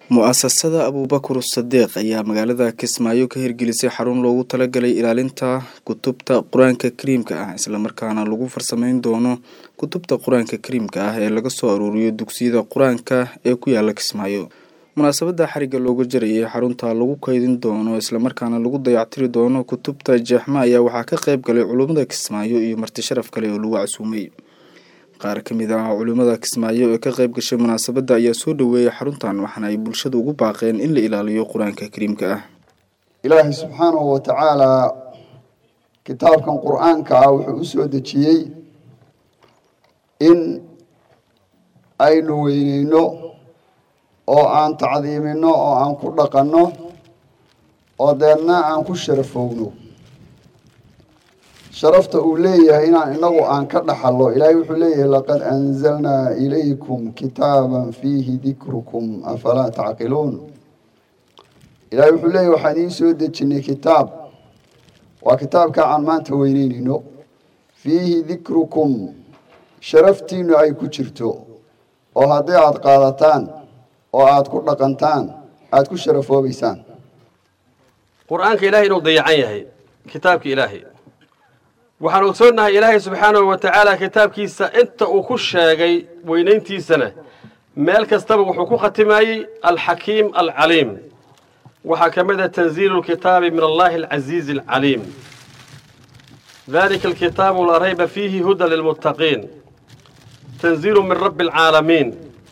mu-asasada abuubakar sadiiq ayaa magaalada kismaayo ka hirgelisay xarun loogu talagalay ilaalinta kutubta qur-aanka kariimka ah islamarkaana lagu farsameyn doono kutubta qur-aanka kariimka ah ee laga soo aruuriyo dugsiyada qur-aanka ee ku yaala kismaayo munaasabada xariga looga jarayay xarunta lagu kaydin doono islamarkaana lagu dayactiri doono kutubta jeexma ayaa waxaa ka qayb galay culimmada kismaayo iyo marti sharaf kale oo lagu casuumay qaar ka mid ah culimmada kismaayo ee ka qayb gashay munaasabadda ayaa soo dhoweeyay xaruntan waxaana ay bulshada ugu baaqeen in la ilaaliyo qur-aanka kariimka ah ilaahay subxaanahu wa tacaalaa kitaabkan qur-aanka ah wuxuu u soo dejiyey in aynu weyneyno oo aan tacdiimino oo aan ku dhaqanno oo deedna aan ku sharafowno sharafta uu leeyahay inaan inagu aan ka dhaxallo ilaahay wuxuu leeyahay laqad anzalnaa ilaykum kitaaban fiihi dikrukum afalaa tacqiluun ilaahay wuxuu leeyahay waxaan idiin soo dejinay kitaab waa kitaabka aan maanta weyneynayno fiihi dikrukum sharaftiinu ay ku jirto oo haddii aada qaadataan oo aada ku dhaqantaan aada ku sharafoobaysaan qur-aanka ilaahay inuu dayacan yahay kitaabka ilaahay waxaan ogsoonnahay ilaahay subxaanahu wa tacaala kitaabkiisa inta uu ku sheegay weynayntiisana meel kastaba wuxuu ku khatimaayey alxakiim alcaliim waxaa ka mid ah tanziilu lkitaabi min allahi alcasiizi alcaliim dalika alkitaabu laa rayba fiihi huda lilmuttaqiin tanziilu min rabbi alcaalamiin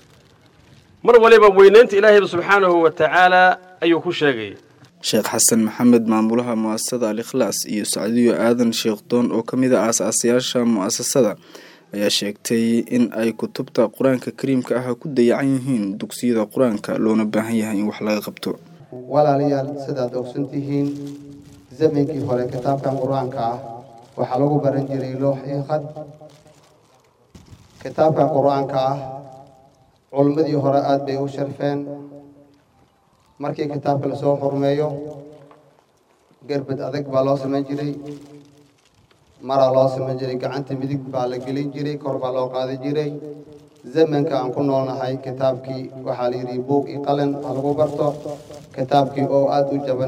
mar waliba weynaynta ilaahayba subxaanahu wa tacaala ayuu ku sheegay sheekh xasan maxamed maamulaha mu-asasada al ikhlaas iyo sacdiyo aadan sheekh doon oo ka mid a aas-aasayaasha mu-asasada ayaa sheegtay in ay kutubta qur-aanka kariimka ah ku dayacan yihiin dugsiyada qur-aanka loona baahan yahay in wax laga qabto walaalayaal sidaad ogsan tihiin zamankii hore kitaabkan qur-aanka ah waxaa lagu baran jiray loox iyo khad kitaabkan qur-aanka ah culummadii hore aada bay u sharfeen markii kitaabka lasoo xurmeeyo gerbad adag baa loo samayn jiray maraa loo samayn jiray gacanta midig baa la gelin jiray kor baa loo qaadi jiray zamanka aan ku noolnahay kitaabkii waxaa la yidhi buug iyo qalin ha lagu barto kitaabkii oo aada u jaban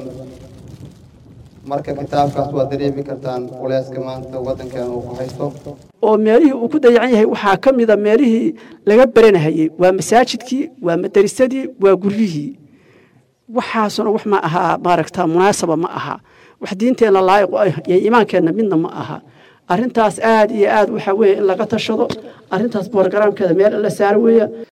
marka kitaabkaas waad dareemi kartaan culeyska maanta waddankeena uu ku haysto oo meelihii uu ku dayacan yahay waxaa ka mida meelihii laga baranahayey waa masaajidkii waa madarisadii waa guryihii waxaasuna wax ma ahaa maaragta munaasaba ma aha wax diinteenna laayiqu ah iyo iimaankeenna midna ma aha arrintaas aad iyo aad waxaa weeye in laga tashado arrintaas borogaraamkeeda meel in la saaro weeya